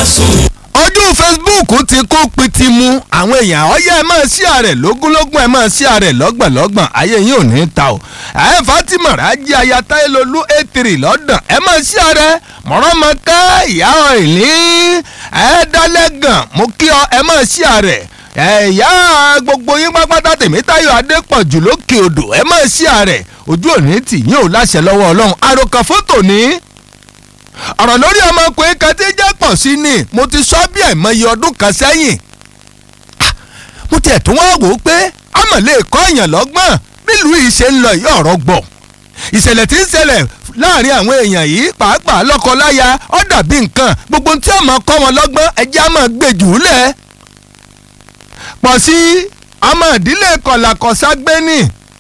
sùn. ojú facebook ti kó pitimu àwọn èèyàn ọyẹ ẹ máa ṣí ààrẹ lógúnlógún ẹ máa ṣí ààrẹ lọ́gbọ̀nlọ́gbọ̀n ayé yín ò ní ta o ẹ fatima rájí ayata elolu etiri lọ́dàn ẹ máa ṣí ààrẹ mọ̀rọ́mọ́ká ìyá ọ̀ìlí ẹ dálẹ́gàn mo kí ọ ẹ máa ṣí ààrẹ ẹ̀yà gbogbo yín pápátá tèmítayọ̀ adépọ̀jù lókè odò ẹ máa ṣí ààrẹ ojú òní tì yín ò láṣẹ lọ́wọ́ ọlọ́run àròkàn fótò ní ọ̀rọ̀ lórí ọmọkùnrin kan tí jẹ́ pọ̀ sí ni mo ti sọ bí àìmọye ọdún kan sẹ́yìn Ah, mo tiẹ̀ tún wá wò ó pé àmọ̀ lè kọ́ èèyàn lọ́gbọ́n nílùú yìí ṣe ń lọ yìí ọ̀rọ̀ gbọ̀ ìṣẹ̀lẹ̀ tí ń ṣẹlẹ̀ láàrin àwọn èèyàn yìí pàápàá lọ́kọ-láya ó dàbí nǹkan gbogbo tí ọmọ kọ́ wọn lọ́gbọ́n ẹjẹ́ á máa gbé jù ú lẹ̀ pọ̀ sí ọmọ ìdílé kọ̀làkọ̀sá gbé ní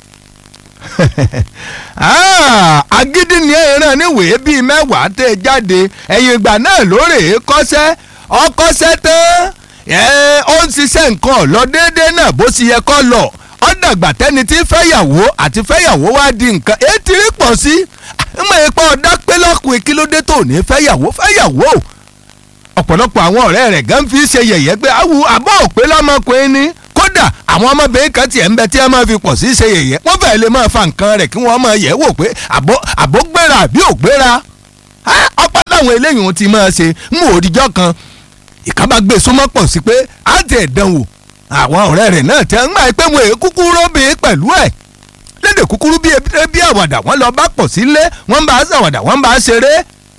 Ah, agídí ni ẹran níwèé bíi mẹ́wàá tẹ̀ jáde ẹ̀yìn ìgbà náà lóòrè kọ́sẹ́ ọkọ́sẹ́ tán ẹ̀, ó ń ṣiṣẹ́ nǹkan ọ̀lọ́ déédéé náà bó ṣe yẹ kọ́ lọ ọ̀dàgbà tẹ́ni tí fẹ́yàwó àti fẹ́yàwó wá di nǹkan ètí rí pọ̀ sí mọ̀ ẹ́ pọ̀ ọ̀dá pé lọ́kùnrin kí ló dé tó ní fẹ́yàwó fẹ́yàwó ọ̀pọ̀lọpọ̀ àwọn ọ̀rẹ́ rẹ̀ gan fi ṣe yẹ̀yẹ́ pé awu àbọ̀ òpé lọ́mọkùnrin ni kódà àwọn ọmọbìnrin kan tiẹ̀ ń bẹ tí ẹ máa fi pọ̀ sí ṣe yẹ̀yẹ́ wọ́n fẹ́ẹ́ lè máa fa nǹkan rẹ̀ kí wọ́n máa yẹ̀ wò pé àbọ̀ àbọ̀ gbéra àbí ò gbéra ọ̀pọ̀ láwọn eléyìí wọn ti máa ṣe ń wò òdìjọ́ kan ìkábà gbé súnmọ́ pọ̀ sí pé á ti ẹ̀ dán wò àwọn ọ̀rẹ́ rẹ̀ náà tẹ́ ń gbà pé wọn èé kúkú róbì pẹ̀lú ẹ̀ lédè kúkúrú bí ebi bí àwàdà wọn lọ bá pọ̀ sílé wọn bá ṣàwàdà wọn bá ṣeré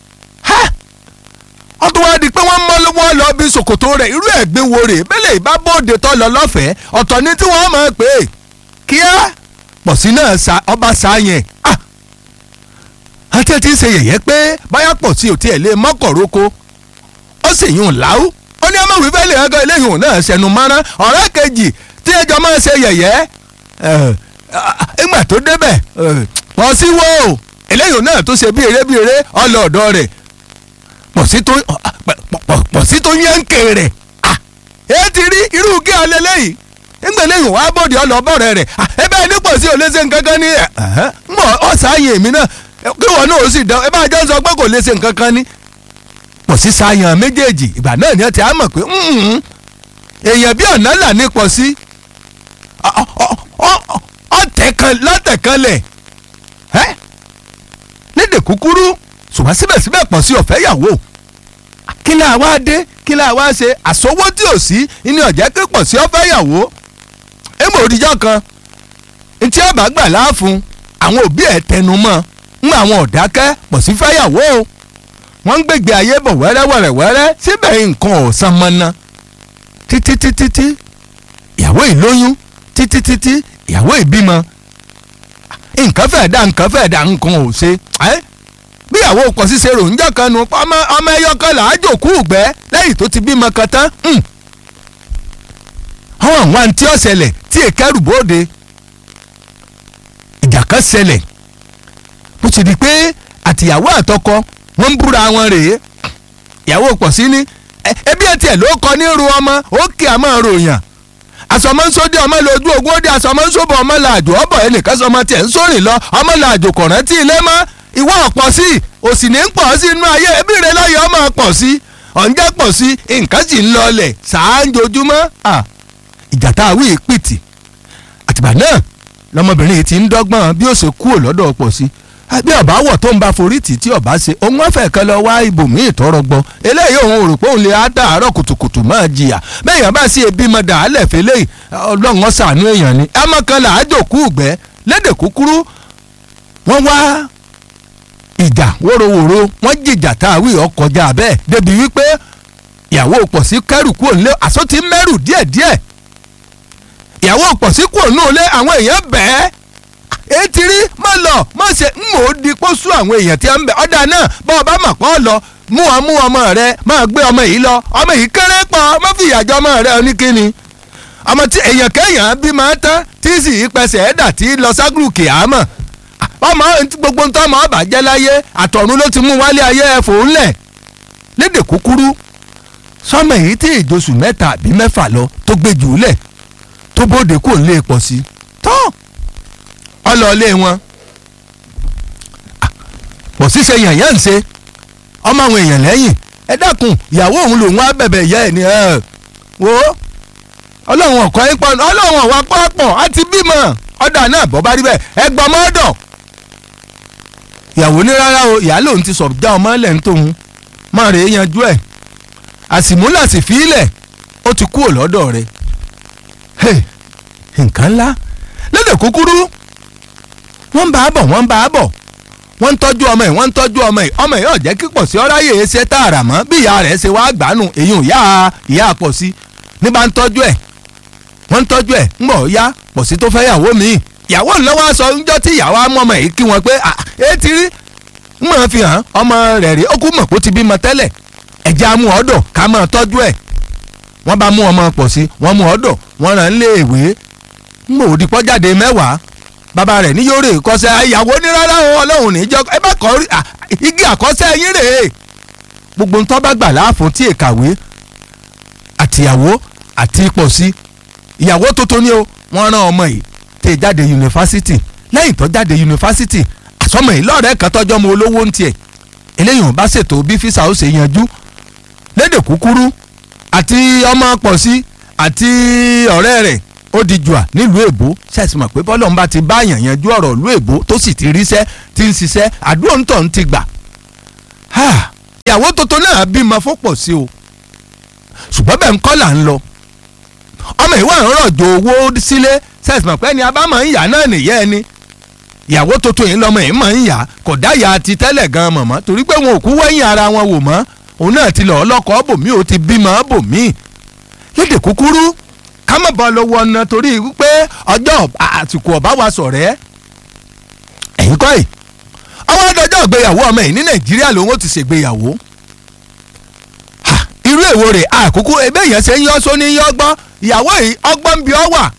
wọ́n tún wá di pé wọ́n mọ́ wọ́n lọ bí ṣòkòtò rẹ̀ irú ẹ̀gbin wo rè bẹ́lẹ̀ ìbá bóde tó lọ lọ́fẹ̀ẹ́ ọ̀tọ̀ ni tí wọ́n mọ̀ pé kíá pọ̀sí náà sa ọba sa yẹn àti ẹ̀ ti ń ṣe yẹ̀yẹ́ pé báyà pọ̀sí ò tiẹ̀ lé mọ́kọ̀róko ó sì yún láwù ó ní ọmọ ìwé fẹ́ lè hàn eléyìí náà ṣẹnu mọ́rán ọ̀rẹ́ kejì tí ẹjọ́ máa ṣe yẹ̀yẹ́ ìgbà tó débẹ̀ pọ̀ sí wo eléyìí náà tó ṣe bí eré bí eré ọlọ́ọ̀dọ́ rẹ̀ pọ̀sí tó pọ̀sí tó yẹ́ǹkè rẹ̀ ẹ ti rí irú kí alẹ́ lẹ́yìn nígbà lẹ́yìn wàá bọ̀dì ọlọ́bọ̀rẹ̀ rẹ̀ ẹ bẹ́ẹ̀ ní pọ̀sí ò lè ṣe nǹkan kan ní ẹ̀ mọ̀ ọ̀sáyìn èmi náà kí wọn náà ó sì dán ẹ bá jẹ́ sọ pé kò lè ṣe nǹkan kan ní. pọ̀sí sáyàn méjèèjì ìgbà náà ni ẹ ti á mọ̀ pé èèyàn bí ọ̀nà là ní pọ̀sí ọ̀tẹ̀ kan lẹ̀ lédè kúkúrú ṣùgbọ́n síbẹ̀síbẹ̀ pọ̀ sí ọ̀fẹ́ yàwó kí ni àwa dé kí ni àwa ṣe àsọwọ́ tí ò sí ní ọ̀jẹ́ pé pọ̀ sí ọ̀fẹ́ yàwó èmọ̀ òdìjọ́ kan ntí ọba gbà láàfún àwọn òbí ẹ̀ tẹnu mọ́ ń àwọn ọ̀dákẹ́ pọ̀ sí fẹ́ yàwó o wọ́n ń gbègbè ayé bọ̀ wẹ́rẹ́wẹ́rẹ́wẹ́rẹ́ síbẹ̀ nǹkan ọ̀sán mọ́ná títí títí tí ìyàwó ìlóyún títí títí ìyàwó ìbímọ nǹkan fẹ́ẹ̀ dá nǹkan fẹ́ẹ̀ dá nǹkan ò ṣe ẹ́ bíyàwó pọ̀ ṣíṣe ròǹjọ́ kan nu ọmọ ọmọ ẹyọ kan là á jòkú ìgbẹ́ lẹ́yìn tó ti bímọ kan tán. àwọn àwọn àǹtí ọ̀sẹ̀lẹ̀ tí èkẹ́rù bóde ìjà kan ṣẹlẹ̀ bó ti di pé àtìyàwó àtọkọ wọ́n ń búra wọn rèé ìyàwó pọ̀ sí ní ẹbí ẹ̀ tiẹ̀ ló kọ ní ru ọmọ ó kí a máa ròyàn àsọmọ́nsódì ọmọ lójú ogun ó di àsọmọ́nsóbọ̀ ọmọ làjò ọbọ̀ ẹnìkan sọmọ tiẹ̀ ń sórìn lọ ọmọ làjò kọ̀rántì ilé mọ́ ìwọ ọ̀pọ̀ sí òsì ní pọ̀ sí inú ayé ẹbí rẹ lọ́yọ̀ ọmọ pọ̀ sí ọ̀njẹ́ pọ̀ sí nǹkan sì ń lọlẹ̀ ṣáájojúmọ́ ìjà tá a wí pìtì àtìgbà náà lọmọbìnrin yìí ti ń dọ́gbọ́n bí ó ṣe kúrò lọ́dọ̀ pọ̀ sí bí ọba wọ̀ tó ń bá forí tì tí ọba ṣe òun wọ́n fẹ́ kan lọ wá ibòmíì tọrọ gbọ́ eléyìí òun rò pé òun lè á dàárọ̀ kùtùkùtù máa jìyà bẹ́ẹ̀ yẹn bá sí ebi mọ̀ dàálẹ̀ fẹ́lẹ́ ọlọ́run ọ̀sánú èèyàn ni ẹ mọ̀ kan là á jòkú ìgbẹ́ lédè kúkúrú wọ́n wá ìjà wóróworó wọ́n jìjà tá a wí ọkọjá bẹ́ẹ̀ débi wípé ìyàwó pọ̀ sí kẹ́rù kúrò nílé àsọ ti mẹ́rù díẹ̀díẹ̀ ìyàwó pọ̀ sí kúrò nílé àwọn èèyàn bẹ́ẹ̀ etí rí má lọ má ṣe ń mò ó di kó sú àwọn èèyàn tí a ń bẹ ọ̀dà náà bá ọba mà pọ̀ lọ mú ọ mú ọmọ rẹ máa gbé ọmọ yìí lọ ọmọ yìí kéré pọ̀ má fi ìyàjọ ọmọ rẹ oníkíni ọmọ tí èèyàn kéèyàn bí máa tán tí sì í pẹsẹ̀ ẹ̀dà tí lọ ságùrù kìámọ̀ ọmọ gbogbo ntọ́ ọmọ ọba jẹ́ láyé àtọ̀run ló ti mú wálé ayé ẹ̀fọ́ ńlẹ̀ lédè kúkúrú sọmọ èyí tí ìjọsùn mẹ́ta àbí mẹ́fà lọ tó gbé jù ú lẹ̀ tó bóde kò ń lè pọ̀ sí tán ọlọ́ọ̀lé wọn pọ̀ sí ṣe yànyàn ń ṣe ọmọ àwọn èèyàn lẹ́yìn ẹ dákun ìyàwó òun lòun á bẹ̀bẹ̀ ìyá ẹ̀ ni ẹ wo ọlọ́run ọ̀kọ́ ẹ̀ pọ̀ ọlọ́run ọ̀wá pọ̀ á ti bímọ ọ̀dà náà bọ́ bá rí bẹ́ẹ̀ ẹ gbọ́ ọmọ ọ̀dọ̀ ìyàwó ní rárá o ìyá lòun ti sọ̀ já ọmọ ẹlẹ́ ń tóun máa rèé yanjú ẹ̀ àsìmúlà sì fi ilẹ̀ ó ti kúrò lọ́dọ̀ rẹ̀ Hey, nǹkan ńlá lédè kúkúrú wọ́n ń bá a bọ̀ wọ́n ń bá a bọ̀ wọ́n ń tọ́jú ọmọ ẹ̀ wọ́n ń tọ́jú ọmọ ẹ̀ ọmọ ẹ̀ yóò jẹ́ kí pọ̀ sí ọ́ráyè ṣe tààrà mọ́ bí ìyá rẹ̀ ṣe wáá gbàánu èyí ò yá ìyá pọ̀ sí ní bá ń tọ́jú ẹ̀ wọ́n ń tọ́jú ẹ̀ ń bọ̀ yá pọ̀ sí tó fẹ́ yàwó mi ìyàwó ńlọ́wọ́ aṣọ ńjọ́ tí ìyàwó á mú ọmọ yìí kí wọn pé ẹ ti rí ń mọ̀ fi hàn ọmọ rẹ̀ rí ó kú mọ̀ kó ti bímọ tẹ́lẹ̀ ẹ̀jẹ̀ á mú ọ̀dọ̀ ká máa tọ́jú ẹ̀ wọ́n bá mú ọmọ pọ̀ sí wọ́n mú ọ̀dọ̀ wọ́n rán lé ìwé ń mò ó di pọ́jáde mẹ́wàá bàbá rẹ̀ ní yóò rè kọ́sẹ́ ìyàwó ní rárá o ọlọ́run ní jọ́ ẹ bá kọ́ igi àkọ́sẹ́ yín rèé gbogbo ntọ́ bá gbà láàfún tí èkàwé àtìyàwó àti ipò sí ìyàwó tuntun ni o wọ́n rán ọmọ yìí tẹ̀ jáde yunifásitì lẹ́yìn tó jáde yunifásitì àsọmọ yìí lọ́ọ̀rẹ́ kan tọ́jọ́ mọ olówó ń tiẹ̀ eléyìí ò bá ṣètò bí físà ó ṣe yanjú lédè kúkúrú àti ọmọ pọ̀ sí àti ọ̀rẹ́ rẹ̀ ó di jùà nílùú èbó ṣàìsì mọ̀ pé bọ́lọ̀ ń bá ti bá yàn yanjú ọ̀rọ̀ ìlú èbó tó sì ti ríṣẹ́ ti ń ṣiṣẹ́ àdúrà ń tọ̀ ń ti gbà. ìyàwó tuntun náà bímọ fọ́pọ̀ sí o ṣùgbọ́n bẹ́ẹ̀ ń kọ́ là ń lọ. ọmọ ìwà ń rọ̀jò owó sílé ṣàìsì mọ̀ pé ẹni abámọ̀ ń yà náà nìyẹ́ ẹni. ìyàwó tuntun yìí lọ́mọ yìí mọ̀ ń yà kò dáyà ti tẹ́lẹ̀ gan mọ̀mọ́ torí pé wọn ò kú wẹ́yìn ara wọn wò mọ́ òun náà ti lọ ọlọ́kọ̀ bòmí ò ti bímọ bòmí lédè kúkúrú ká má bọ́ lọ́wọ́ ọ̀nà torí wípé ọjọ́ àsìkò ọ̀bá wa sọ̀rẹ́ ẹ̀yin kọ́ ẹ̀ ọwọ́ ọdọjọ́ ìgbéyàwó ọmọ yìí ní nàìjíríà lòun ó ti ṣègbéyàwó irú èwo rẹ̀ àkókò ebe èèyàn ṣe ń yọ sóní yọ gbọ́n ìyàwó yìí ọgbọ́n ń bi ọ wà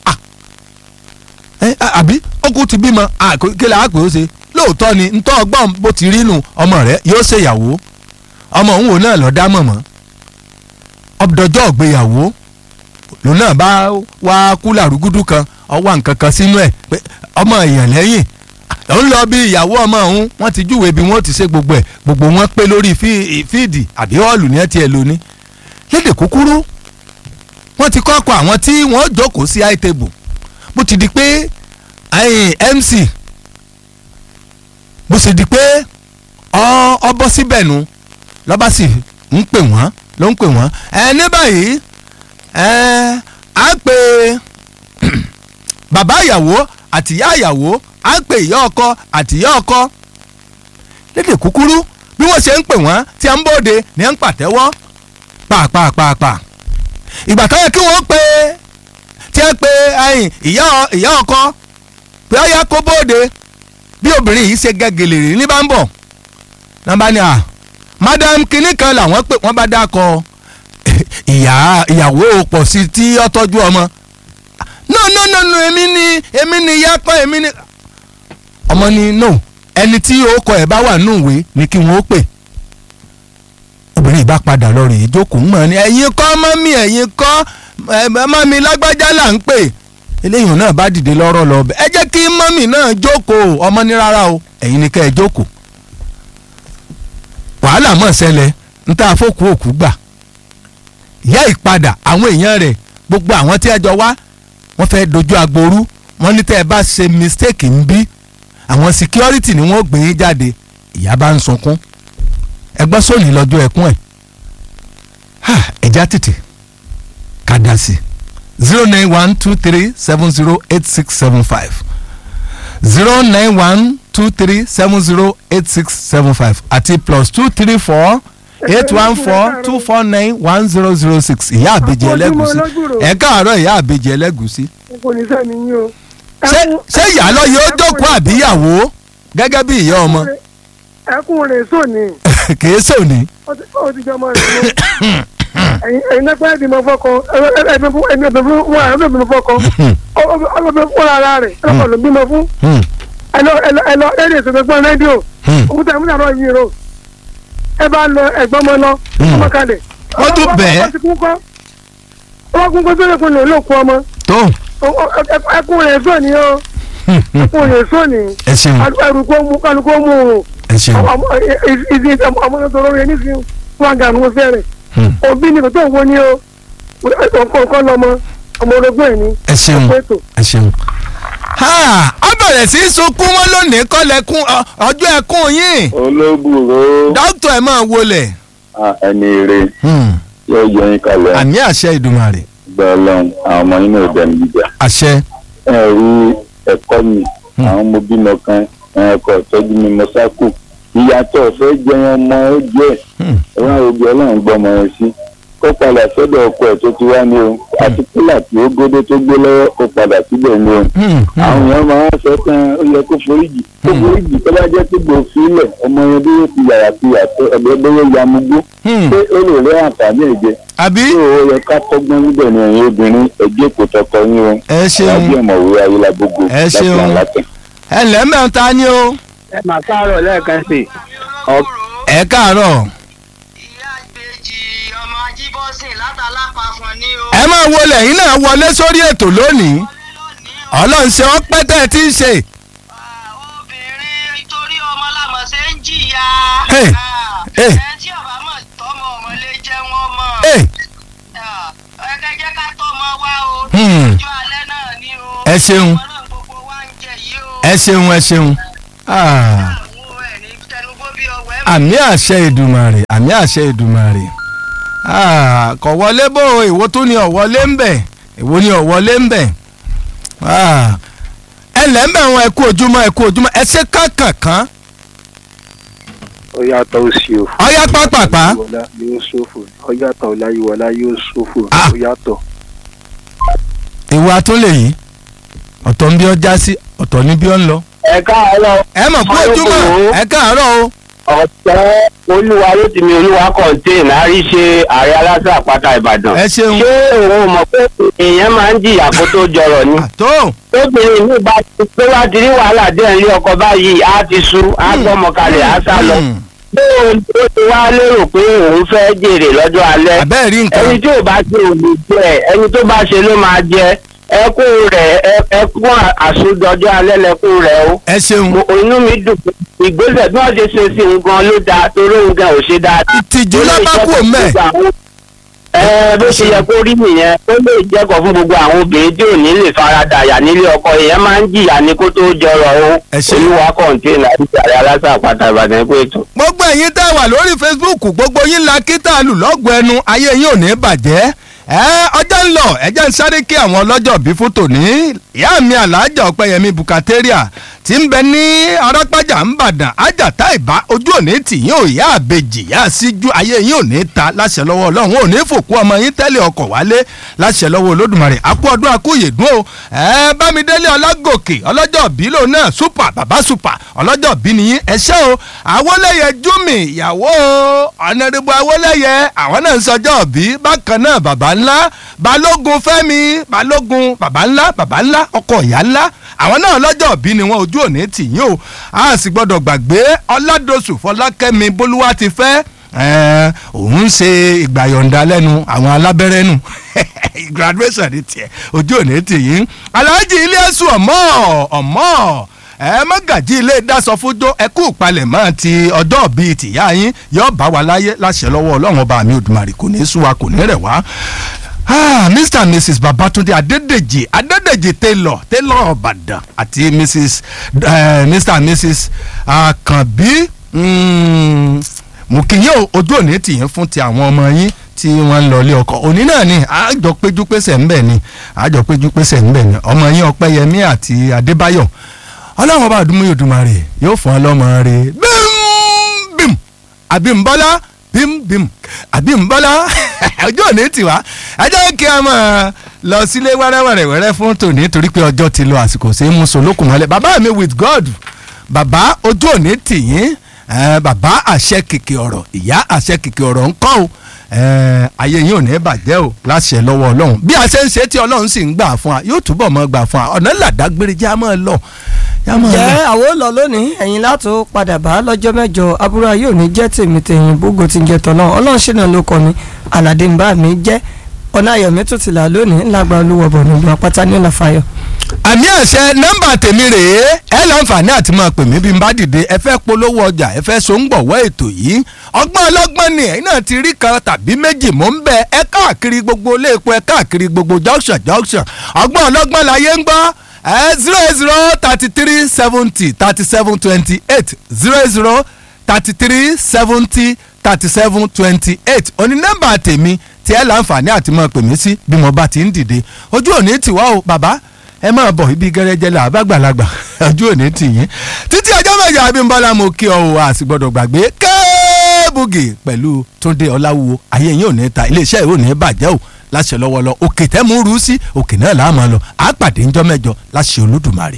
àbí ọkùnrin ti bímọ kílẹ̀ àpè ó ṣe lóòótọ́ ni ntọ́ ọgbọ́n bó ti rí nu ọmọ rẹ̀ yóò ṣèyàwó ọmọ òun wò náà lọ́ọ́ dá mọ̀mọ́ ọdọjọ́ ìgbéyàwó lòun náà bá wá kúlà rúgúdú kan ọwọ́ nǹkan kan sínú ẹ̀ pé ọmọ èèyàn lẹ́yìn ó ń lọ bí ìyàwó ọmọ òun wọ́n ti júwèé bí wọ́n ti ṣe gbogbo ẹ̀ gbogbo wọn pé lórí fíìdì àbí họ́ọ̀lù ní ẹ̀ tiẹ̀ lóní. lédè kúkúrú wọ́n ti kọ́kọ́ àwọn tí wọ́n jókòó sí high table bó ti di pé MC bó ti di pé ọ bọ́ síbẹ̀ nu lọ́ba sì ń pè wọ́n ló ń pè wọ́n ẹ ní báyìí ẹ á pè bàbá ìyàwó àti ìyá ìyàwó á pè ìyá ọkọ àti ìyá ọkọ lédè kúkúrú bí wọ́n ṣe ń pè wọ́n tí a ń bóde ní à ń pàtẹ́wọ́ pàápàápàá ìgbà tó yẹ kí wọ́n pè tí ẹ pè ìyá ìyá ọkọ pé ó yẹ kó bóde bí obìnrin yìí ṣe gẹ́gẹ́lè rí ní bá ń bọ̀ nàbà ni à madam kinní kan làwọn pè wọ́n bá dákọ̀ ìyá ìyàwó pọ̀ sí tí ó tọ́jú ọmọ no no no no èmi ni èmi ni ìyá kan èmi ni ọmọ ni no ẹni tí orúkọ ẹ̀ bá wà nù ìwé ni kí wọ́n ó pè obìnrin ìbá padà lọ rèé jókòó mọ̀ ni ẹ̀yin kọ́ mọ́mí ẹ̀yin kọ́ mọ́mí lágbájá là ń pè eléyìí náà bá dìde lọ́rọ̀ lọ bẹ́ẹ̀ ẹ jẹ́ kí mọ́mí náà jókòó ọmọ ní rárá o ẹ̀yin ni kẹ́ ẹ jókòó wàhálà mọ̀ ṣẹlẹ̀ ń tá àfọkù òkú gbà ìyá ìpadà àwọn èèyàn rẹ̀ gbogbo àwọn tí ẹ jọ wá wọ́n fẹ́ dojú agboru wọ́n ní tẹ́ ẹ bá ṣe mistake ń bí àwọn security ni wọ́n gbé yín jáde ìyá bá ń sunkún ẹgbọ́n sóòní lọ́jọ́ ẹkún ẹ̀ ẹja tètè ká dá sí zero nine one two three seven zero eight six seven five zero nine one two three seven zero eight six seven five àti plus two three four eight one four two four nine one zero zero six ìyá àbèjì ẹlẹ́gùsí ẹ káàárọ̀ ìyá àbèjì ẹlẹ́gùsí. kò ní sẹ́ni yín o. ṣé ìyá lọ yóò jókòó àbíyàwó gẹ́gẹ́ bí ìyá ọmọ. ẹkún rẹ̀ sóni. kìí sóni. ó ti jọ ọmọ rẹ̀ lọ. ẹ̀yin náà pẹ́ẹ́ bímọ fọ́kọ ẹ̀mí ẹ̀mí fún wọn ẹ̀mí bímọ fọ́kọ ọlọ́bẹ fún ara rẹ̀ ọlọ́bẹ ló bímọ fún. ẹlọ ẹlọ ẹlọ ẹlẹ ìṣẹ̀lẹ̀ fún rédíò òkúta ìmúta náà yìí rò ẹ bá lọ ẹ̀gbọ́n mọ lọ ọmọ kalẹ̀. wọ́n tún bẹ́ẹ̀. wọ́n kún kó sórí kun lè lóko ọmọ. tó. ẹkún rẹ̀ sóni o ẹkún rẹ̀ sóni. ẹ ṣeun ẹrù kó mú kálukó mú o. ẹ ṣeun. ìdí ọmọ náà tọrọ rẹ nísìnyí wọn ga àwọn fẹ́rẹ̀ Hmm. òbí ni kò tó wo ni o ọkọ̀ lọmọ ọmọ orogún ẹ̀ ni ẹ ṣeun ọkọ̀ ètò. ẹ ṣeun. Ha! ọ bẹ̀rẹ̀ sí í sunkún wọn lónìí kọ́lẹ̀kùn ọ- ọjọ́ ẹkún yín olóbùrò dókítà ẹ̀ máa wọlé. ẹni ire Hmm. yóò yọ yín kalẹ̀ àmì àṣẹ ìdùmarè gbọ́ ọlọ́run àwọn ọmọ yín náà dẹnu jíjà àṣẹ. ẹ rí ẹ̀kọ́ mi Hmm. àwọn ọmọ bímọ kan ẹ̀kọ́ ìtọ́jú mi mọ sákò ìyàtọ̀ fẹ́ jẹ wọn mọ ó jẹ́ Hmm. ẹ̀wọ̀n òbí ọlọ́run gbọ́ ọmọ yẹn sí kó padà sọ́dọ̀ ọkọ ẹ̀ tó ti wá ní o àti kúlà tí ó gbódé tó gbé lọ́wọ́ kó padà síbẹ̀ ní o Hmm. àwọn Hmm. èèyàn máa ń sọ pé ó yẹ kó foríjì kó Hmm. foríjì tó bá jẹ́ pé gbòòfin ọmọ yẹn bí yóò ti yàrá ti yàtọ̀ ẹgbẹ́ bóyá yamugbó Hmm. pé ó lè rí àǹfààní ẹ̀jẹ̀ àbí tí ó yẹ ká kọ́gbọ́n níbẹ̀ ni ẹ̀yin obìnrin ẹ̀jẹ̀ kò tọkọ yín o ẹ ṣeun alábí ọ̀mọ̀wé ayélujábógo Ẹ ṣeun. látàn. ẹ lẹ́mẹ̀ ta ni o. ẹ mà káàárọ̀ lẹ́ẹ̀kan sí i. ẹ káàárọ̀ ìyá ìbejì ọmọ ajíbọ́sìn látàlápá fún ni o. ẹ máa wọlé yín náà wọlé sórí ètò lónìí ọlọ́run ṣe wọ́n pẹ́ tẹ́ ẹ ti ń ṣe. Ah, obìnrin torí ọmọ lámọ̀ ṣe ń jìyà. Hey, Ah, hey. ẹ tí ọba mọ̀ tọmọ ọmọ lè jẹ́ wọ́n mọ̀. Ẹ, Ah, ẹ kẹ́ jẹ́ ká tọmọ wa o. Hmm. ọjọ́ alẹ́ náà ni o. Ẹ ṣeun. ọmọ náà gbogbo wa ń jẹ yìí o. ẹ ṣeun ẹ ṣeun. Ah, àwọn ẹ̀ ní tẹnugbó bí ọwọ́ ẹ̀ àmì àṣẹ ìdùmarè àmì àṣẹ ìdùmarè Ah, kò wọlé bò ó, èwo tún ni ọ̀wọ́lé ń bẹ̀ èwo ni ọ̀wọ́lé ń bẹ̀ Ah, ẹ lẹ́mẹ̀ wọn ẹ kú ojúmọ́ ẹ kú ojúmọ́ ẹ ṣe kánkànkán ó yàtọ̀ ó sì o. ọyá pápápá Ọláyíwọlá yóò ṣòfò ó yàtọ̀ ọláyíwọlá yóò ṣòfò Ah. ó yàtọ̀. ìwà tó lè yí ọ̀tọ̀ ń bí ọ já sí ọ̀tọ̀ ní bí ọ ń lọ. ẹ káàárọ̀ ẹ mọ̀ kú ojúmọ́ ẹ káàárọ̀ o. ọ̀tẹ́ olúwa ló ti mi olúwa kọ̀ǹtẹ́ẹ̀n àríṣe ààrẹ aláṣà àpáta ìbàdàn. ẹ ṣeun ṣé òun mọ̀ pé èèyàn máa ń jìyà kó tó jọrọ̀ ni. àtó tóbìnrin mi bá ti pé wá ti rí wàhálà díẹ̀ ní ọkọ̀ báyìí á ti sú á gbọ́mọ kalẹ̀ á sá lọ. Hmm. bí òun tó ti wá lérò pé òun fẹ́ jèrè lọ́jọ́ alẹ́ àbẹ́ẹ̀ rí nǹkan ẹni tí ò bá ṣe ò lè jẹ ẹni tó bá ṣe ló máa jẹ ẹkún rẹ̀ ẹ- ẹkún àsọdọjọ́ alẹ́ lẹkún rẹ̀ o ẹ ṣeun mo inú mi dùn pé ìgbésẹ̀ bí wọ́n ṣe ṣe sí nǹkan ló dáa torí òun gan ò ṣe dáa. ìtìjú lábá kú mẹ́ ẹ bó ṣe yẹ kó rí nìyẹn ó lè jẹ́kọ̀ fún gbogbo àwọn obìnrin tí ò ní lè farada àyà nílé ọkọ ìyẹn máa ń jìyà ní kó tó jọrọ o Ẹ ṣé. olúwa kọ̀ǹtẹ́nà ìjàre aláṣà àpáta ìbàdàn ẹ̀kọ́ ètò. gbogbo ẹ̀yin tá a wà lórí facebook gbogbo yín la kí tá a lù lọ́gùn ẹnu ayé yín ò ní bàjẹ́ ẹ ọjọ́ ń lọ ẹjẹ́ ń sáré kí àwọn ọlọ́jọ́ bí fún tòní ìyá mi alájà ọ̀pẹ̀yẹmí bukateria tí ń bẹ ní arápájà ń bàdàn ájàtá ìbá ojú òní tì yín ò yá àbejì yá síjú ayé yín ò ní ta láṣẹ lọ́wọ́ ọlọ́run ò ní fòkú ọmọ yín tẹ́lẹ̀ ọkọ̀ wálé láṣẹ lọ́wọ́ olódùmarè àkú ọdún akúyèdún o ẹ bámidélé ọlágòkè ọlọ́jọ́ bí lòun náà súpà bàbá súpà ọlọ́jọ́ bí nìyí ẹ ṣé o àwọlẹ́yẹ júmi ìyàwó ọ̀nàdìbò àwọlẹ́yẹ àwọn náà ń sọjọ́ bí bákan náà bàbá ńlá balógun fẹ́mi balógun bàbá ńlá bàbá ńlá ọkọ ìyá ńlá àwọn náà lọ́jọ́ bí ni wọn ojú òní tì yín o a sì gbọ́dọ̀ gbàgbé ọládọ̀sù fọlákẹ́mi bólúwa ti fẹ́ ẹ̀ẹ́n, òun ṣe ìgbàyọ̀ǹda lẹ́nu àwọn alábẹ́rẹ́ nù graduation ní tiẹ̀ ojú òní tì yín aláàjì ilé ẹ̀sùn ọ̀mọ́ ọ̀mọ́ ẹ mọ́gàjí ilé dasọ fúdó ẹ kú ìpalẹ̀mọ́ ti ọjọ́ bíi tìyá yín yóò bá wa láyé láṣẹ lọ́wọ́ ọlọ́run ọba mi òdùmarè kò ní í sú wa kò ní rẹ̀ wá. Ah, Mr and Mrs Babatunde Adedeji Adedeji Taylor Taylor Ọ̀bàdàn àti Mrs uh, Mr and Mrs Akanbi mm, Mukiyo ojú òní tìyín fún ti àwọn ọmọ yín tí wọ́n ń lọ ilé ọkọ òní náà ni àjọ péjú pésẹ̀ ń bẹ̀ ni àjọ péjú pésẹ̀ ń bẹ̀ ni ọmọ yín Ọpẹ́yẹmí àti Adébáyọ̀ ọlọ́run ọba àdúmọ̀ Olódùmarè yóò fún ọlọ́mọ rẹ̀ bím bím àbímbọ́lá bím bím àbímbọ́lá ọjọ́ òní tiwa ẹ jẹ́ kí a máa lọ sílé wẹ́rẹ́wẹ́rẹ́wẹ́rẹ́ fún tòní torí pé ọjọ́ ti lọ àsìkò sí mú solókùn mọ́lẹ̀ bàbá mi with God bàbá ojú òní tìyín eh, bàbá àṣẹ kìkì ọ̀rọ̀ ìyá àṣẹ kìkì ọ̀rọ̀ ń kọ́ o eh, ayé yín ò ní bàjẹ́ o láṣẹ lọ́wọ́ ọlọ́run bí a ṣe ń ṣe tí ọlọ́run sì ń gbà fún wa yóò túbọ̀ mọ́ gbà fún wa ọ̀nà làdágbére jẹ́ a máa lọ. jẹ́ a máa lọ. jẹ́ àwọn ò lọ lónìí ẹ̀yin látò padà bá lọ́jọ́ mẹ́jọ aburú ayé ò ní jẹ́ tèmi tèyìn bógo ti ń jẹ tọ̀nà ọlọ́run ṣìnà ló kọ́ mi aládé ń bá mi jẹ́ ọ̀nà ayọ̀mí tó ti là lónìí ńlágbá olúwọ̀ bọ̀ nílùú apáta ní ọ̀nàfàyọ̀. àmì àṣẹ nọ́mbà tèmi rèé ẹ láǹfààní àti máa pè mí bí n bá dìde ẹ fẹ́ polówó ọjà ẹ fẹ́ so ń gbọ̀wọ́ ètò yìí ọgbọ́n ọlọ́gbọ́n ni ẹ̀yin náà ti rí kan tàbí méjì mò ń bẹ ẹ káàkiri gbogbo ilé epo ẹ káàkiri gbogbo junction junction ọgbọ́n ọlọ́gbọ́n láyé ń gbọ́ ẹ zero zero thirty three seventy thirty seven twenty eight zero zero thirty three seventy thirty seven twenty eight òní nọ́mbà tèmi tí ẹ láǹfààní àti máa pè mí sí bí mo bá ti ń dìde ojú òní tiwa o bàbá ẹ máa bọ̀ ibi gẹ́rẹ́jẹ́ là bàgbàlagbà ojú òní tì yín títí ọjọ́ mẹ́jọ abímbọ́lá mo kí ọ o a sì gbọ́dọ̀ gbàgbé kẹ́ẹ́bùgì pẹ̀lú túndé ọláwúwo ayé yín ò ní ta iléeṣẹ́ ìwé ò ní bàjẹ́ o láṣẹ lọ́wọ́lọ́ òkè tẹ́ mú rú sí òkè náà là á máa lọ àá pàdé ńjọ́ mẹ́jọ láṣẹ olódùmarè.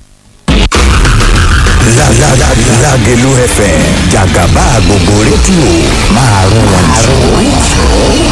Lágẹ̀lú FM jàgàbá gbogbo rédíò máa rún wọn jù.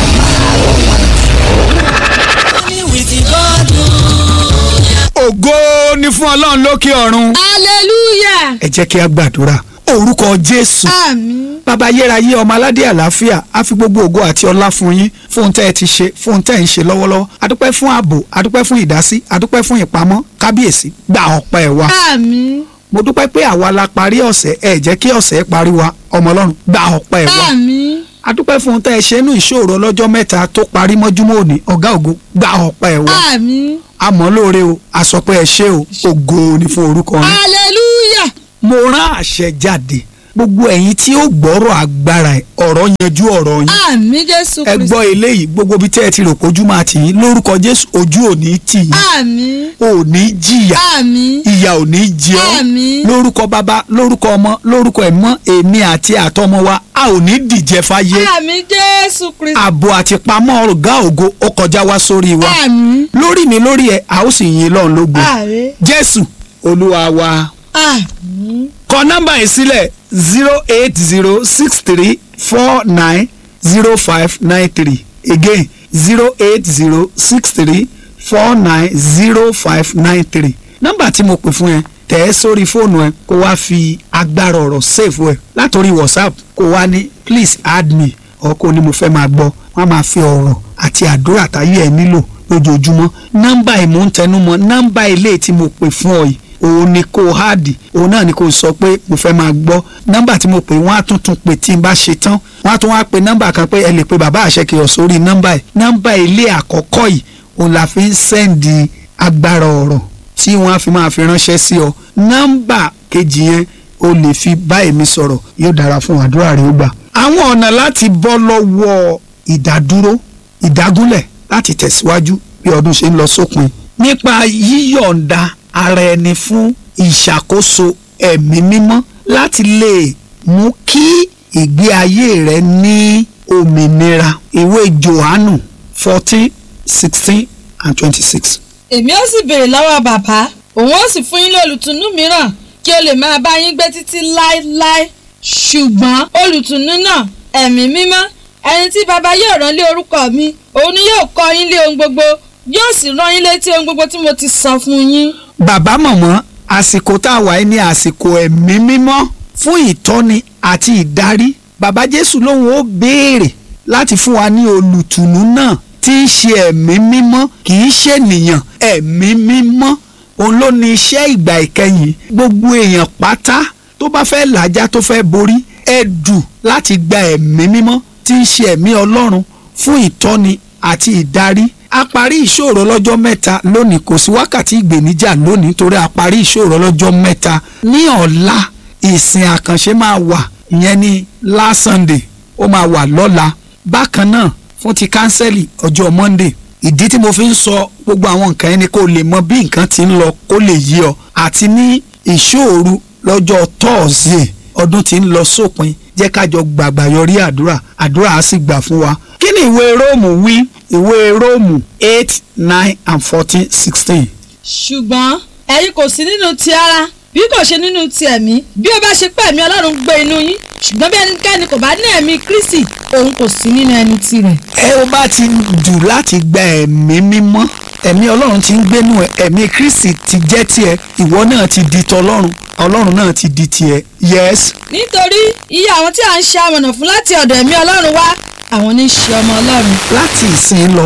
ògo ni fún ọlọ́run lókè ọ̀run. hallelujah. ẹ jẹ́ kí a gbàdúrà orúkọ jésù àmín. bàbá ayérayé ọmọ aládé àlàáfíà á fi gbogbo ògo àti ọlá fún yín fún ohun tẹ́ ẹ ti ṣe fún ohun tẹ́ ẹ ń ṣe lọ́wọ́lọ́wọ́ adúpẹ́ fún ààbò adúpẹ́ fún ìdásí adúpẹ́ fún ìpamọ́ kábíyèsí gba ọpẹ́ wa àmín. mo dúpẹ́ pé àwa la parí ọ̀sẹ̀ ẹ jẹ́ kí ọ̀sẹ̀ parí wa ọmọ ọlọ́run gba ọpẹ́ wa àmín. adúpẹ́ fún ohun tẹ́ ẹ ṣe nú ìṣòro ọlọ́jọ́ mẹ́ta tó parí mọ́júmọ́ òní ọ̀gá ògo gba ọpẹ́ wa àmín. àmọ́ lóore o àsọpẹ́ ẹ ṣé o ògo ni fún orúkọ yín hallelujah. mo rán àṣẹ jáde gbogbo ẹ̀yin tí ó gbọ́rọ̀ agbára ẹ̀ ọ̀rọ̀ yanjú ọ̀rọ̀ yín àmín jésù ẹ gbọ́ eléyìí gbogbo ibi tẹ́ ẹ ti rò pé ojú máa tì yín lórúkọ jésù ojú ò ní tì yín àmín. ò ní jìyà àmín. ìyà ò ní jẹ ọ́ Àmín. lórúkọ bàbá lórúkọ ọmọ lórúkọ ẹ̀mọ́ èmi àti àtọmọ wa a ò ní dìjẹ fáyé àmín jésù kristi. ààbò àti pamọ́ ọ̀gá ògo ó kọjá wá sórí wa àmín. lórí mi lórí ẹ a ó sì yin lọ́run lógo àmín. jésù olúwa wa àmín. kọ nọ́mbà yìí sílẹ̀ zero eight zero six three four nine zero five nine three again zero eight zero six three four nine zero five nine three nọ́mbà tí mo pè fún ẹ tẹ̀ ẹ́ sórí fóònù ẹ kó wá fi agbára ọ̀rọ̀ save ẹ látòrí whatsapp kó wá ní please add me ọkọ ni mo fẹ́ máa gbọ́ wọ́n á máa fi ọ̀rọ̀ àti àdúrà táyé ẹ nílò lójoojúmọ́ nọ́mbà ìmúntẹnumọ́ nọ́mbà ilé tí mo pè fún ọ yìí òun ni kò háàdì òun náà ni kò sọ pé mo fẹ́ máa gbọ́ nọ́mbà tí mo pè wọ́n á tún tún pè tí n bá ṣe tán wọ́n á tún wá pe nọ́mbà kan pé ẹ lè pe bàbá àṣekèyọ̀ sórí nọ́mbà yìí nọ́mbà ilé àkọ́kọ́ yìí òun la fi ń sẹ́ǹdì agbára ọ̀rọ̀ tí wọ́n á fi máa fi ránṣẹ́ sí ọ nọ́mbà kejì yẹn o lè fi bá èmi sọ̀rọ̀ yóò dára fún àdúrà rẹ ó gbà. àwọn ọ̀nà láti bọ́ lọ́wọ́ ìdádúró ìdágúnlẹ̀ láti tẹ̀síwájú bí ọdún ṣe ń lọ sópin nípa yíyọ̀ǹda ara ẹni fún ìṣàkóso ẹ̀mí mímọ́ láti lè mú kí ìgbé ayé rẹ ní òmìnira ìwé Jòhánù fourteen sixteen and twenty-six. èmi ó sì béèrè lọ́wọ́ bàbá òun ó sì fún yín ní olùtùnú mìíràn kí o lè máa bá yín gbé títí láéláé ṣùgbọ́n olùtùnú náà ẹ̀mí mímọ́ ẹni tí bàbá yóò rán lé orúkọ mi òun ni yóò kọ́ yín lé ohun gbogbo yóò sì rán yín létí ohun gbogbo tí mo ti sọ fún yín. bàbá mọ̀mọ́ àsìkò tá a wà yìí ní àsìkò ẹ̀mí mímọ́ fún ìtọ́ni àti ìdarí bàbá jésù lòun ó béèrè láti fún wa ní olùtùnú náà tí í ṣe ẹ̀mí mímọ́ kì í ṣènìyàn ẹ̀mí mímọ́ òun ló ní iṣẹ́ ìgbà ìkẹyìn gbogbo èèyàn pátá tó bá fẹ́ làjá tó fẹ́ borí ẹ̀dù láti gba ẹ̀mí mímọ́ tí í ṣe ẹ̀mí ọlọ́run fún ìtọ́ni àti ìdarí a parí ìṣòro lọ́jọ́ mẹ́ta lónìí kò sí wákàtí ìgbèníjà lónìí torí a parí ìṣòro lọ́jọ́ mẹ́ta ní ọ̀la ìsìn àkànṣe máa wà ìyẹn ní last Sunday ó máa wà lọ́la bákan náà fún ti kánsẹ́lì ọjọ́ Monday ìdí tí mo fi ń sọ gbogbo àwọn nǹkan ẹni kó lè mọ bí nǹkan ti ń lọ kó lè yí ọ àti ní ìṣòro lọ́jọ́ Thursday ọdún tí ń lọ sópin jẹ́ kájọ gbàgbà yọrí àdúrà àdúrà á sì gbà fún wa kí ni ìwé róòmù wí ìwé róòmù eight nine and fourteen sixteen. ṣùgbọ́n ẹ̀yin kò sí nínú ti ara bí kò ṣe nínú ti ẹ̀mí bí ó bá ṣe pé ẹ̀mí ọlọ́run gbé inú yín ṣùgbọ́n bí ẹnikẹ́ni kò bá ní ẹ̀mí kristi òun kò sí nínú ẹni tirẹ̀. ẹ ó bá ti dù láti gba ẹ̀mí mímọ́ ẹ̀mí ọlọ́run ti ń gbénu ẹ ẹ̀mí kristi ti jẹ́ tiẹ̀ ìwọ náà ti di tọlọ́run ọlọ́run náà ti di tiẹ̀ yes. nítorí iye àwọn tí a ń ṣe amọ̀nà fún láti ọ̀dọ̀ ẹ̀mí ọlọ́run wá àwọn ní í ṣe ọmọ ọlọ́run. láti ìsìn lọ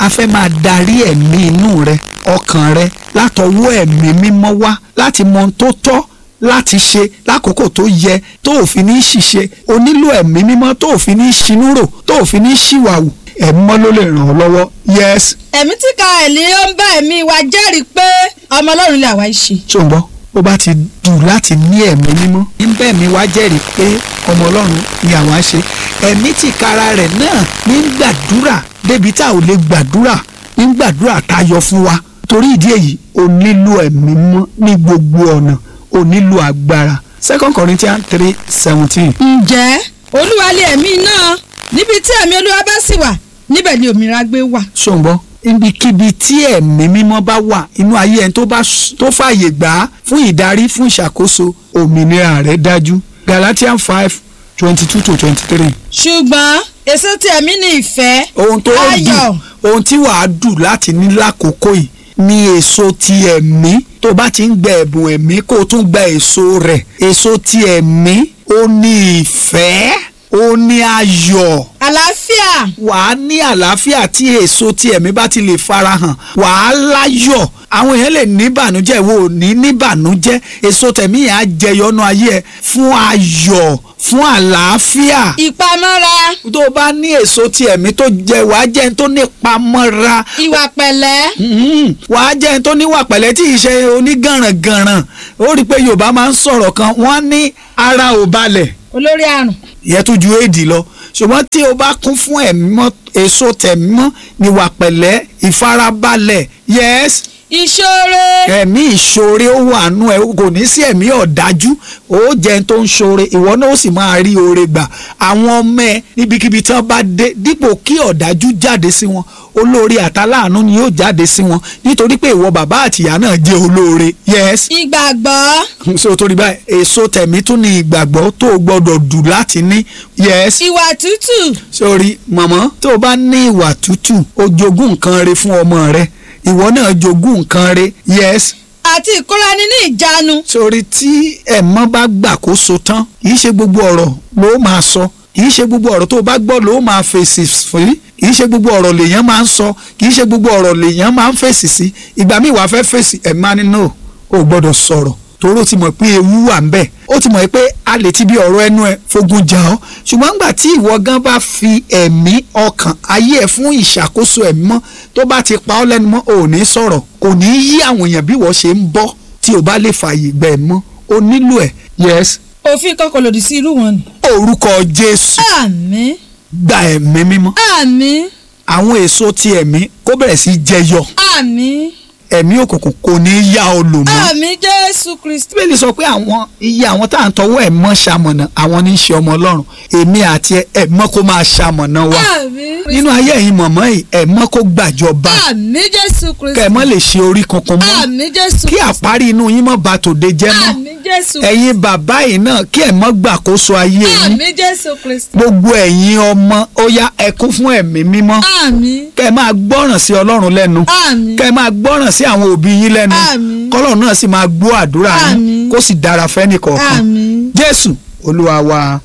a fẹ́ máa darí ẹ̀mí inú rẹ ọkàn rẹ látọwọ́ ẹ̀mí mímọ́ wá láti mọ ohun tó tọ́ láti ṣe lákòókò tó yẹ tó ò fi ní ṣìṣe o nílò ẹ̀mí mímọ́ tó ò fi ní ṣinúrò tó ò fi ní ṣìwàwù ẹ̀mí mọ́ ló lè ràn ọ́ lọ́wọ́ yes ẹ̀mí tí ka ẹ̀lí ó ń bá ẹ̀mí wa jẹ́rìí pé ọmọ ọlọ́run lè àwa ṣe. ṣùgbọ́n bó bá ti dùn láti ní ẹ̀mí mímọ́ níbẹ̀ mi wá jẹ́rìí pé ọmọ ọlọ́run ni àwa ṣe ẹ̀mí tí kara rẹ̀ náà ní gbàdúrà débi tá ò lè gbàdúrà ní gbàdúrà tayọ fún wa torí ìdí èyí o nílò ẹ̀mí mọ́ ní gbogbo ọ̀nà o nílò agbára second corinthians three seventeen. ǹjẹ́ olúwa lé ẹ̀mí náà níbi tí ẹ̀mí olúwa bá sì wà níbẹ̀ ni òmìnira gbé wà. ṣùgbọ́n ibikíbi tí ẹ̀mí mímọ́ bá wà inú ayé ẹni tó bá s- tó fààyè gbà á fún ìdarí fún ìṣàkóso òmìnira rẹ̀ dájú galatians five twenty two to twenty three. ṣùgbọ́n èso tí ẹ̀mí ni ìfẹ́ ohun tó ayọ̀ dùn ohun tí wàá dùn láti ní lákòókò yìí ni èso ti ẹ̀mí tó bá ti ń gba ẹ̀bùn ẹ̀mí kó o tún gba èso rẹ̀ èso ti ẹ̀mí ó ní ìfẹ́ ó ní ayọ̀ àlàáfíà wàá ní àlàáfíà tí èso tí ẹ̀mí bá ti lè farahàn wàá láyọ̀ àwọn èèyàn lè ní ìbànújẹ́ ìwọ ò ní ní ìbànújẹ́ èso tẹ̀mí yẹn á jẹyọnú ayé ẹ fún ayọ̀ fún àlàáfíà ìpamọ́ra tó o bá ní èso tí ẹ̀mí tó jẹ wàá jẹ́ ẹni tó ní pamọ́ra ìwà pẹ̀lẹ́ Mhm. wàá jẹ́ ẹni tó níwà pẹ̀lẹ́ tí ì ṣe onígànràngànràn ó rí i pé yorùbá máa ń sọ̀rọ̀ kan wọ́n ní ara ò balẹ̀ olórí àrùn ìyẹn tún ju éèdì lọ ṣùgbọ́n tí o bá kún fún ẹ̀mí mọ́ èso tẹ̀mí mọ́ níwà pẹ̀lẹ́ ìfarabalẹ̀ yes ìṣòro ẹ̀mí ìṣoore ó wà nú ẹ kò ní sí ẹ̀mí ọ̀dájú ó jẹ́ ẹni tó ń ṣoore ìwọ náà ó sì máa rí oore gbà àwọn ọmọ ẹ níbikíbi tí wọ́n bá dé dípò kí ọ̀dájú jáde sí wọn olóore àtàláàánú ni yóò jáde sí wọn nítorí pé ìwọ bàbá àtìyá náà jẹ́ olóore yes ìgbàgbọ́ so torí báyìí èso tẹ̀mí tún ní ìgbàgbọ́ tó o gbọ́dọ̀ dù láti ní yes ìwà tútù sórí mọ̀mọ́ tó o bá ní ìwà tútù o jogún nǹkan re fún ọmọ rẹ ìwọ náà jogún nǹkan re yes àti ìkórani ní ìjánu sórí tí ẹ̀mọ́ bá gbàkóso tán kìí ṣe gbogbo ọ̀rọ̀ ló máa sọ kìí ṣe gbogbo ọ̀rọ̀ tó o bá gbọ́ ló máa fèsì fún kìí ṣe gbogbo ọ̀rọ̀ lèèyàn máa ń sọ kìí ṣe gbogbo ọ̀rọ̀ lèèyàn máa ń fèsì sí ìgbà míì wàá fẹ́ fèsì ẹ̀ máa ní no o ò gbọ́dọ̀ sọ̀rọ̀ torí ó ti mọ̀ pé ewu wà ń bẹ̀ ó ti mọ̀ pé a lè ti bí ọ̀rọ̀ ẹnu ẹ fogun jà ọ́ ṣùgbọ́n nígbà tí ìwọ gan bá fi ẹ̀mí ọkàn ayé ẹ̀ fún ìṣàkóso ẹ̀mí mọ́ tó bá ti pa ọ́ lẹ́nu mọ́ ò ní sọ̀rọ̀ kò ní yí àwọn èèyàn bí wọ́n ṣe ń bọ́ tí o bá lè fààyè gbà ẹ̀ mọ́ o nílò ẹ̀ yes òfin kan kò lòdì sí irú wọn ni. orúkọ Jésù àmín gba ẹ̀mí mímọ́ àmín àwọn èso ti ẹ̀mí kó bẹ̀rẹ̀ sí jẹyọ àmín ẹ̀mí òkùnkùn kò ní yá ọ lò mọ́ àmín jésù kristi. bíbélì sọ pé àwọn iye àwọn tá à ń tọwọ́ ẹ̀ mọ́ ṣamọ̀nà àwọn ní í ṣe ọmọ ọlọ́run èmi àti ẹ ẹ̀ mọ́ kó máa ṣamọ̀nà wa àmín nínú ayé ẹ̀yin mọ̀mọ́ yìí ẹ̀ mọ́ kó gbàjọba àmín jésù kristi. kẹ́ ẹ̀ mọ́ lè ṣe orí kankan mọ́ àmín jésù kí àparí inú yín mọ́ ba tòde jẹ́ mọ́ àmín jésù ẹ̀yin bàbá yìí náà kí ẹ̀ mọ́ gbàkóso ayé yín àmín jésù kristi. gbogbo ẹ̀yin ọmọ ó yá ẹ kún fún ẹ̀mí mímọ́ àmín kẹ́ ẹ máa gbọ́ràn sí ọlọ́run lẹ́nu àmín kẹ́ ẹ máa gbọ́ràn sí àwọn òbí yín lẹ́nu Àmín. kọ́lọ́run náà sì máa gbọ́ àdúrà yín Àmín. kó sì dára fẹ́ni kọ̀ọ̀kan àmín jésù olúwa wa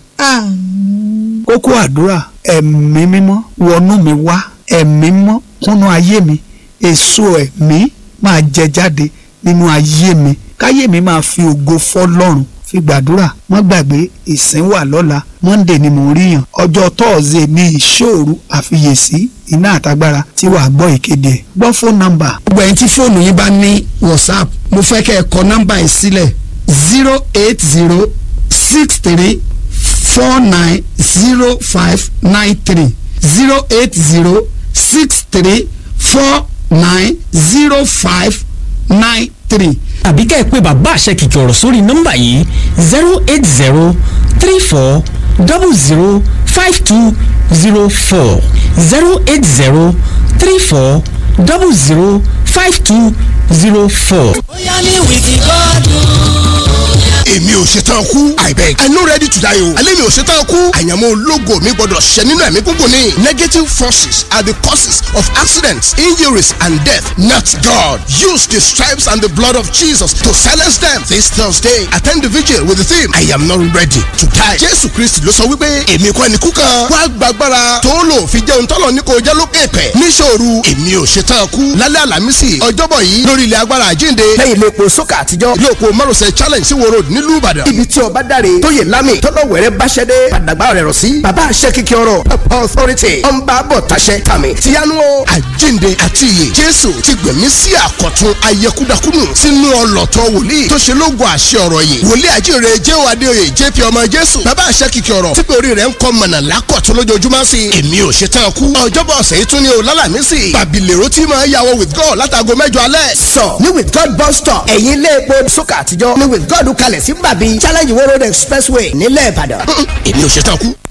àmín kókó àdúrà ẹ̀mí mímọ́ wọnú mi wá ẹ̀mí mímọ́ kúnnú ayé mi èso ẹ̀mí máa jẹ jáde nínú ayé mi káyé mi máa fi ògo fọ́lọ́run fi gbàdúrà mọ́ gbàgbé ìsìn wà lọ́la monday ni mò ń ríyàn ọjọ́ tọ́ọ̀sì ní ìṣòro àfiyèsí iná àtagbára tí wàá gbọ́ ìkéde ẹ̀ gbọ́ fóònù nọ́mbà gbogbo ẹ̀yin tí fóònù yín bá ní whatsapp mo fẹ́ kẹ́ ẹ kọ nọ́mbà yìí sílẹ̀ zero eight zero six three four nine zero five nine three zero eight zero six three four nine zero five nine three. àbí ká ẹ pé bàbá àṣẹ kìkì ọ̀rọ̀ sórí nọ́mbà yìí zero eight zero three four double zero five two zero four zero eight zero three four double zero five two zero four. bóyá ní wìkì gọ́dún. èmi ò ṣetán kú i beg i no ready to die o alẹ́ mi ò ṣetán kú àyànmọ́ ológo mi gbọ́dọ̀ ṣẹ nínú ẹ̀mí gúngùn ni negative forces are the causes of accidents injuries and death not God use the stripes and the blood of Jesus to silence them this Thursday attend the vigil with the theme I am not ready to die Jésù Kristi ló sọ wípé èmi kọ́ ẹni kú kan wá gbàgbára tó lò fi jẹun tọ́lọ̀ ní kò jẹ́ lókè pẹ̀ níṣòro èmi ò ṣetán kú lálẹ́ àlàmísì ọjọ́bọ̀ yìí lórí ilẹ̀ agbára àjínde lẹ́yìn ilé epo sókà àtijọ́ ilé epo márosẹ̀ challenge sí wo road nílùú Ìbàdàn ibi tí ọba dáre tóyè lámì tọ́lọ̀ wẹ̀rẹ́ báṣẹ́dé padàgbà rẹ̀ rọ̀ sí bàbá àṣẹ kíkẹ́ ọ̀rọ̀ papa authority ọ̀nba bọ̀ taṣẹ tàmí tìyanu o àjínde àti iyè Jésù ti gbẹ̀mí sí àkọ̀tun ayẹkúdakúnù sínú ọlọ́tọ̀ wòlíì tó ṣe lógo àṣẹ ọ̀rọ̀ yìí wòlíì àjíire jéhò adéoyè jp ọmọ Jésù bàbá àṣẹ kíkẹ́ ọ̀rọ̀ tí pé orí rẹ̀ ń kọ́ mọ̀nà lákọ̀tún lójoojúmọ́ sí i èmi ò ṣetán kú ọjọ́bọ̀ ọ̀sẹ̀ yìí tún ní o lálàmísì bàbílẹ̀rọ tí máa yàwọ̀ with God látago mẹ́jọ alẹ́. sọ ní with God bus stop ẹ̀yìn ilé epo sókà àtijọ́ ní with God kalẹ̀ sí bàbí challenge world expressway nílẹ̀ Ìbàdàn. èmi ò ṣetán kú.